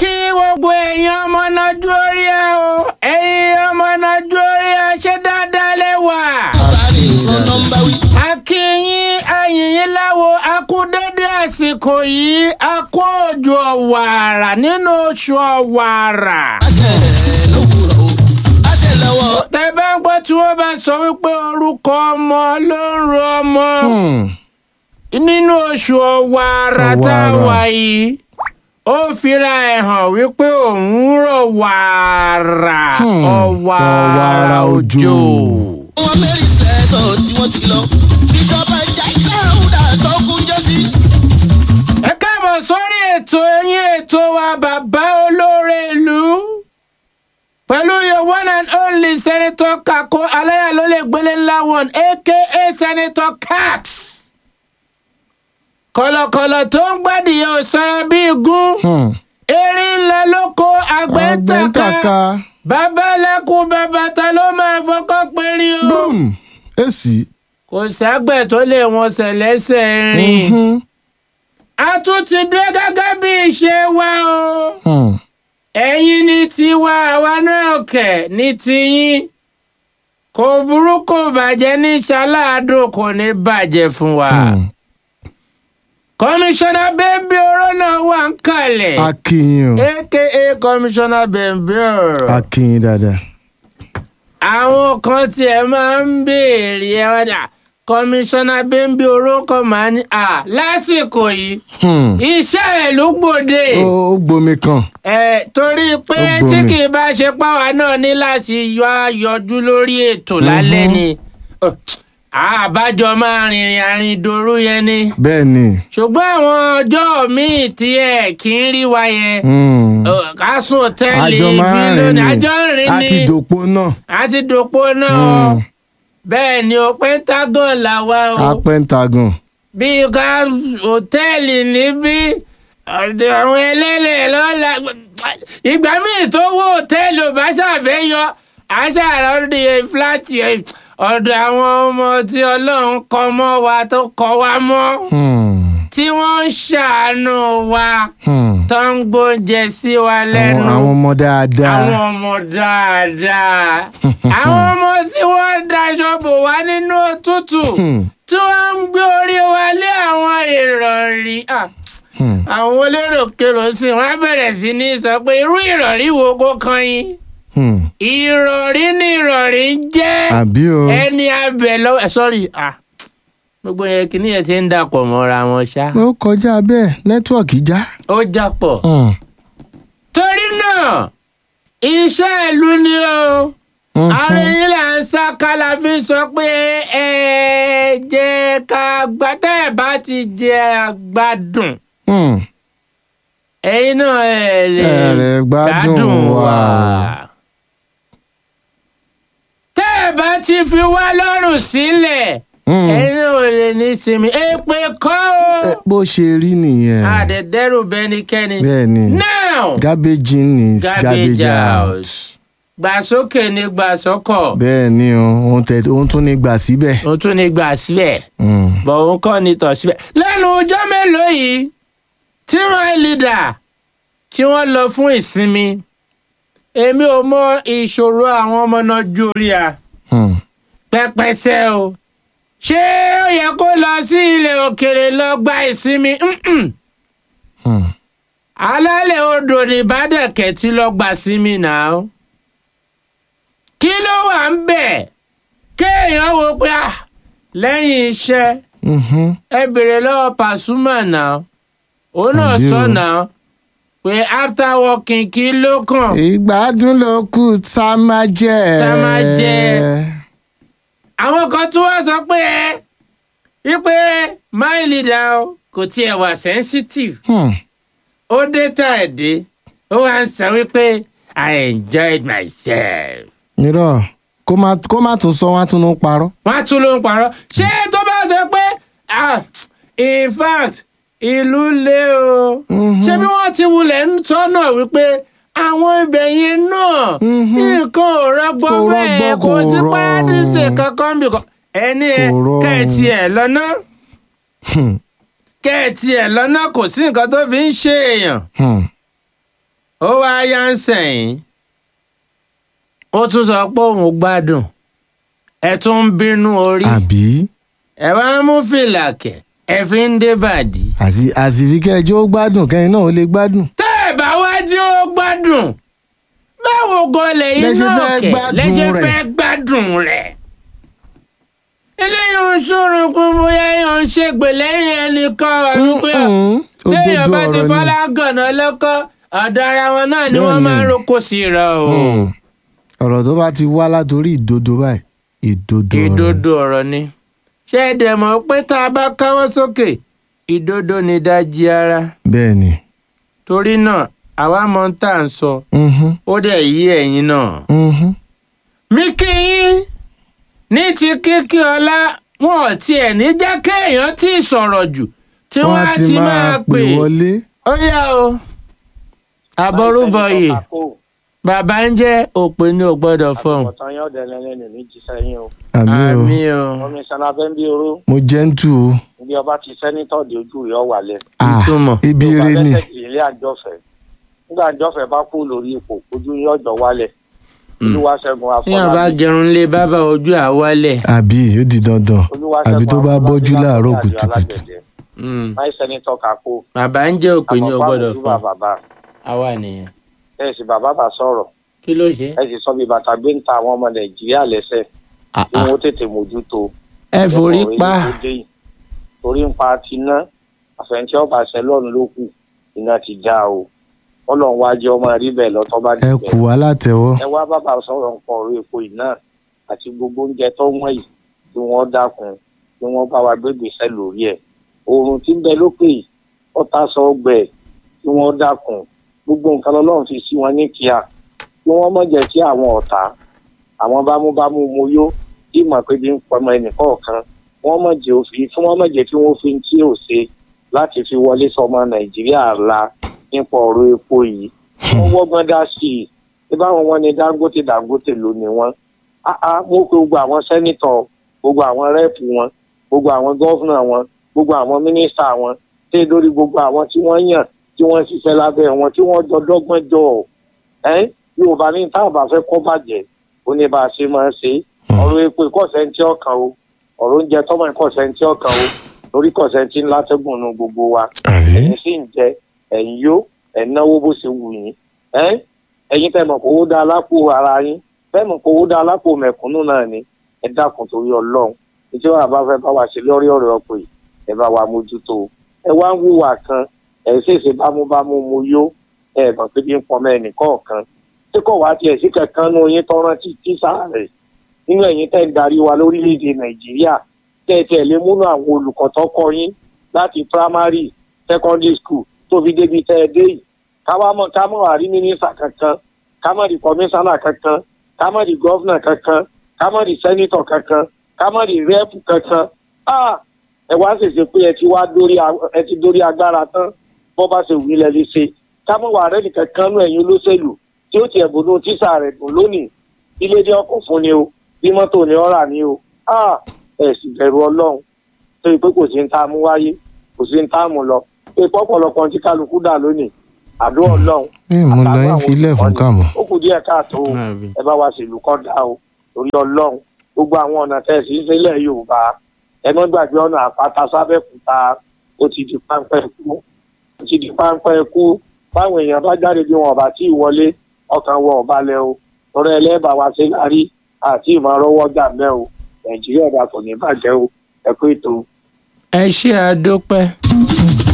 kí gbogbo èèyàn ọmọ nàìjíríà o ẹ̀yin ọmọ nàìjíríà ṣe dáadáa lẹ́wà. Bari ọ̀nà ń bá wí. a kí yín ayìnyín láwo a kú dédé àsìkò yìí a kú òjò ọ̀wàrà nínú oṣù ọ̀wàrà. Àṣẹ lówùrọ̀ o. Àṣẹ lọ́wọ́. tẹ bá ń gbọ́ tí wọ́n bá sọ wípé orúkọ ọmọ ló ń ro ọmọ nínú oṣù ọ̀wàrà tá a Ọ̀wàrà. wà yìí ó fira ẹ̀ hàn wípé òun rọ̀ wàrà Hmm, ọ̀wàrà ọ̀wàrà òjò. òjò. Wọ́n mẹ́rin sẹ́sọ̀ tí wọ́n ti lọ. Bíṣọ̀bù ẹja ìdáhùndà tó kún jọ sí. ẹ káàbọ̀ sórí ètò ẹ̀yìn ètò wa bàbá olóore ìlú pẹ̀lú your one and only senator kako aláyàlólè gbélé ńlá one aka senator cax kọ̀lọ̀kọ̀lọ̀ tó ń gbádìí ò sanra bí igun erin ńlá lóko àgbẹ̀ ń tàka àgbẹ̀ntàka babalẹ́kùn bàbàtà ló máa fọkọ́ péré o boom èsì. kò ságbẹ̀ tó lè wọn sẹ̀lẹ́sẹ̀ rìn Mhm. a tún ti dé gẹ́gẹ́ bí ìṣe wa o Hmm. ẹ̀yin ní tiwa àwa náà kẹ̀ ní tiyín kò burú kò bàjẹ́ ní ṣaláàdùn kò ní bàjẹ́ fún wa. Hmm. kọmíṣánná bẹ́ẹ̀bí ọ̀rọ̀ náà wà ń kalẹ̀ akínyìn o aka kọmíṣánná bẹ́ẹ̀bí ọ̀rọ̀. akínyìn dáadáa. àwọn kan tiẹ̀ máa ń béèrè ẹ̀ wájà kọmíṣánná bẹ́ẹ̀bí orúkọ máa ní à lásìkò yìí Hmm. iṣẹ́ ẹ̀ ló gbòde. ó ó gbomi kan. ẹ torí pé Ó tí gbomi. kì í bá ṣe páwa náà ní láti yọ yọjú lórí ètò lálẹ́ ni Ọ̀, àbájọ máa rìnrìn àrìndòru yẹn ni bẹ́ẹ̀ ni. ṣùgbọ́n àwọn ọjọ́ míì tí ẹ kì í rí wa yẹn Hmm. ọ̀, ká sùn òtẹ́ẹ̀lì àjọ máa ibi ń rìn lónìí ni àjọ ń rìn ni àti dòpó náà. àti dòpó náà Hmm. bẹ́ẹ̀ ni o pentagon làwa o apẹ́ntagùn. bí ká òtẹ́ẹ̀lì níbí ọ̀dọ̀ àwọn ẹlẹ́lẹ̀ lọ́la ìgbà míì tó wó òtẹ́ẹ̀lì ò bá ṣàfẹ́ yọ àṣàrà ọdẹ fúláàtì ẹ̀ ọ̀dọ̀ àwọn ọmọ tí ọlọ́run kọ mọ́ wa tó kọ wa mọ́ Hmm. tí wọ́n ń ṣàánú wa Hmm. tó ń gbóúnjẹ sí wa lẹ́nu àwọn àwọn ọmọ dáadáa. àwọn ọmọ dáadáa àwọn ọmọ tí wọ́n daṣọ bò wá nínú òtútù Hmm. tí wọ́n ń gbé orí wa lé àwọn ìrọ̀rí ah, Hmm. àwọn olérò-kérò sí wọn á bẹ̀rẹ̀ sí ní sọ pé irú ìrọ̀rí wo kó kan yín Hmm. ìrọ̀rí ni ìrọ̀rí jẹ́ àbí o. ẹni abẹ lọ́wọ́ ẹ̀ sọ́rí ah, gbogbo yẹn kìíní yẹn ti ń dàpọ̀ mọ́ra wọn ṣá ó kọjá bẹ́ẹ̀ nẹ́tíwọ̀kì já. ó jápọ̀ Hmm. torí náà iṣẹ́ ìlú ni o Mhm. ààrẹ yìí là ń sá kálá fi sọ pé ẹ jẹ́ ká gbà tẹ́ ẹ bá ti jẹ àgbàdùn Hmm. ẹ̀yin náà ẹ lè Ẹ lè gbádùn wa. tẹ́ ẹ bá ti fi wá lọ́rùn sílẹ̀ Hmm. ẹ̀yin náà ò lè ní sinmi èpè kọ́ Ẹ, o bó ṣe rí nìyẹn. àdẹ̀dẹ́rù bẹ́nikẹ́ni bẹ́ẹ̀ ni. now garbage in is Garbage garbage, out. out. gbà sókè ní gbà sọ́kọ̀ bẹ́ẹ̀ ni o òun tẹ òun tún ní gbà síbẹ̀. òun tún ní gbà síbẹ̀. Hmm. bọ̀ òun kọ́ ni tọ̀ síbẹ̀. lẹ́nu ọjọ́ mélòó yìí tí my leader tí wọ́n lọ fún ìsinmi èmi ò mọ ìṣòro àwọn ọmọ náà jóríà Hmm. pẹpẹsẹ o ṣé ó yẹ kó lọ sí ilẹ̀ òkèèrè lọ gba ìsinmi Mm-mm. Hmm. alálẹ̀ odò ní bàdẹ̀kẹ̀ tí lọ gbà sími náà kí ló wà ń bẹ̀ kéèyàn wo pé ah, lẹ́yìn iṣẹ́ Mhm. ẹ bèrè lọ́wọ́ Pasuma náà òun náà Àbí o. sọ náà pé after working kí ló kàn ìgbádùn ló kù tá a máa jẹ. Tá a máa jẹ. àwọn kan tún wá sọ pé wípé my leader o kò tiẹ̀ wà sensitive Hmm. ó dé tá ẹ̀ dé ó wá ń sọ wípé I enjoyed myself. irọ́ kó má kó má tún sọ wọ́n á tún ń parọ́. wọ́n á tún ló ń parọ́ ṣé tó bá sọ pé ah, in fact ìlú le o Mhm. ṣé bí wọ́n ti wulẹ̀ ń tọ́nà wípé àwọn ibẹ̀ yẹn náà Mhm. nǹkan ò rọgbọ Kò bẹ́ẹ̀ rọgbọ, kò kò sí pàdísè rọrùn. kankan bí kan ẹni ẹ Kò rọrùn. kẹ́ẹ̀tì ẹ̀ lọ́nà Hmm. kẹ́ẹ̀tì ẹ̀ lọ́nà kò sí nǹkan tó fi ń ṣe èèyàn Hmm. yá ń sẹ̀yìn ó tún sọ pé òun gbádùn ẹ tún ń bínú orí àbí ẹ wá ń mú fìlà kẹ̀ ẹ fi ń dé bàdí. àti àsìfi kẹjọ ó gbádùn kẹyìn náà ó lè gbádùn. tẹ́ ẹ̀ bá wá tí ó gbádùn báwo gan lẹ́yìn Lẹ ṣe náà fẹ́ kẹ̀ gbádùn lẹ́sẹ̀ rẹ̀. fẹ́ gbádùn rẹ̀. eléyìí ń sọ̀rọ̀ pé bóyá èèyàn ń ṣègbè lẹ́yìn ẹnìkan ọ̀run pé Mm-mm. téèyàn òdodo bá ti ọ̀rọ̀ fọlá gànà lọ́kọ́ ọ̀dọ̀ ara wọn náà ni wọ́n Bẹ́ẹ̀ni. máa ń roko sí i rọ o. ni. Mm. ọ̀rọ̀ tó bá ti wá látòrí ìdodo báyìí ìdodo ọ̀rọ̀ ni. ìdodo ọ̀rọ̀ ni ṣé ẹ dẹ̀ mọ̀ pé tá a bá káwọ́ sókè ìdodo ni dájí ara bẹ́ẹ̀ ni. torí náà àwa mọ̀ ń tà ń sọ Mhm. ó dẹ̀ yí ẹ̀yin náà. Mhm. mi kí yín ní ti kíkí ọlá wọn ò tiẹ̀ ní jẹ́ kéèyàn tí ì sọ̀rọ̀ jù tí wọ́n á ti máa pè wọlé. ó yá o àbọrúbọyè bàbá ń jẹ́ òpè ní ò gbọ́dọ̀ fọhùn ọ̀tàn yóò dẹ̀lẹ́ lẹ́nu ní jíṣẹ́ yín o. àmì o àmì o omi sanabẹ́ ń bí oró mo jẹ́ ń tù o. bí ọba ti sẹ́nitọ̀ di ojú rẹ̀ ọ̀wà lẹ̀. Ah, ìtumọ̀ ibi Yorùbá ire ni. lẹ́sẹ̀ kì í ilé àjọfẹ́ nígbà àjọfẹ́ bá kú lórí ipò ojú yín ọ̀jọ̀ wálẹ̀ olúwaṣẹ́gun tí wọn bá afọlábí gẹrun lé bábà ojú àwálẹ̀ àbí ó di dandan olúwaṣẹ́gun àbí tó bá Afọlábí bọ́jú láàárọ̀ látọ̀dọ̀ kùtùkùtù. alágbẹ̀dẹ. Mm. máì sẹ́nitọ̀ kakó bàbá ń jẹ́ òpè ní ò àmọ̀pá gbọ́dọ̀ àmójúbà fọhùn bàbá àwa nìyẹn ẹ̀ sì bàbá bá sọ̀rọ̀ kí ló ṣe. ẹ̀ sì sọ bí bàtà gbé ń ta àwọn ọmọ nàìjíríà lẹ́sẹ̀ Ah, kí ah. wọ́n tètè mójútó ẹ forí ọkọ̀ pa èyí tó dé yìí. torí ń pa ti ná àfẹnjẹ ọba sẹlọọnù ló kù iná ti já o Ọlọ́run wá jẹ ọmọ rí bẹ́ẹ̀ lọtọ bá ẹ dé kù wá látẹ̀wọ́. ẹ wá bàbá sọ̀rọ̀ nǹkan ọ̀rọ̀ epo yìí náà àti gbogbo oúnjẹ tó wọ́n yìí tí wọ́n dákun tí wọ́n bá wa gbégbèsè lórí ẹ̀ oòrùn tí ń bẹ lókè yìí ọ̀tá sọ ọgbẹ tí wọ́n dákun gbogbo nǹkan lọ́lọ́run fi sí wọn ní kíá kí wọ́n mọ̀ jẹ́ kí àwọn ọ̀tá àwọn bámúbámú mo yó tí mọ̀ pé bí ń pọmọ ẹnìkọ̀ọ̀kan wọ́n mọ̀ jẹ́ òfin fún wọ́n mọ̀ jẹ́ kí wọ́n fi ń tí ò ṣe láti fi wọlé sọmọ nàìjíríà la nípa ọ̀rọ̀ epo yìí wọ́n wọ́gbọ́n dá sí i ṣé báwọn wọn ni dangote dangote ló ní wọn áá mo pe gbogbo àwọn sẹ́nitọ̀ gbogbo àwọn rẹ́ẹ̀pù wọn gbogbo àwọn gọ́fúnà wọn gbogbo àwọn mínísítà wọn ṣé lórí gbogbo àwọn tí wọ́n yàn tí wọ́n ṣiṣẹ́ lábẹ́ wọn tí wọ́n jọ dọ́gbọ́n jọ ẹ́ yorùbá ní táwọn bá fẹ́ kọ́ bàjẹ́ ó ní bá a ṣe máa ń ṣe ọ̀rọ̀ epo ìkọ̀sẹ́ntì ọkàn o ọ̀rọ̀ oúnjẹ tọ́mọ ìkọ̀sẹ́ntì ọkàn o lórí kọ̀sẹ́ntì ńlá tẹ́gùn nu gbogbo wa àbí ẹ̀yin sì ń jẹ ẹ̀yin yó ẹ̀ náwó bó ṣe wù yín ẹ́ ẹ̀yin tẹ́ mọ̀ kó owó dá alápò ara yín tẹ́ mọ̀ kó owó dá alápò mẹ̀kúnnù náà ni ẹ dákun torí ọlọ́run ìjọ àbá fẹ́ bá wa ṣe lórí ọ̀rọ̀ ọ̀pọ̀ yìí ẹ bá wa mójútó ẹ wá ń wùwà kan ẹ ṣèṣe bámúbámú mo yó ẹ mọ̀ pé bí ń pọnmọ ẹnìkọ̀ọ̀kan tí kò wá tiẹ̀ sí kankan nínú yín tọ́rán tí tíṣà rẹ̀ nínú ẹ̀yin tẹ́ ń darí wa lórílẹ̀‐èdè nàìjíríà tẹ́ ẹ tiẹ̀ lè múnú àwọn olùkọ́ tó kọ́ yín láti primary secondary school tó fi débi tẹ́ ẹ dé yìí káwá mọ̀ ká mọ̀ àrí mínísà kankan ká mọ̀ rí kọmíṣánná kankan ká mọ̀ rí gọ́fúnà kankan ká mọ̀ rí sẹ́nítọ̀ kankan ká mọ̀ rí rẹ́pù kankan ah ẹ wá ṣèṣe pé ẹ ti wá dórí a- ẹ ti dórí agbára tán bọ́ bá ṣe wí lẹ́lẹ́ ṣe ká mọ̀ wà rẹ́nì kankan nú ẹ̀yin olóṣèlú tí ó tiẹ̀ bùnú tíṣà rẹ̀ dùn lónìí ilé ní ọkọ̀ fún ni o bí mọ́tò ní ọ̀rà ni o ah ẹ sì bẹ̀rù ọlọ́run tó yẹ pé kò sí ń tá a mú wáyé kò sí ń tá a mú lọ pé pọ́pọ̀lọpọ̀ tí kálukú dà lónìí àdó ọlọ́run ẹ mú lọ àtàwọn yín àwọn filẹ̀ fún olùkọ́ni. kàmú. ó kù díẹ̀ káàtó o Àbí. ẹ bá wa ṣèlú kọ́ dá o torí ọlọ́run gbogbo àwọn ọ̀nà tẹ̀sí sílẹ̀ yorùbá ẹ mọ́ gbàgbé ọ̀nà àpáta sábẹ́kúta ó ti di páńpẹ́ kú ó ti di páńpẹ́ kú báwọn èèyàn bá jáde bí wọn ò bá tí ì wọlé ọkàn wọn ò balẹ̀ o torí ẹlẹ́bàá wa ṣe lárí àti ìmọ̀rọ́wọ́ gbà mẹ́ o nàìjíríà ọ̀dà kò ní bàjẹ́ o ẹ kú ètò. ẹ ṣe àdópẹ́.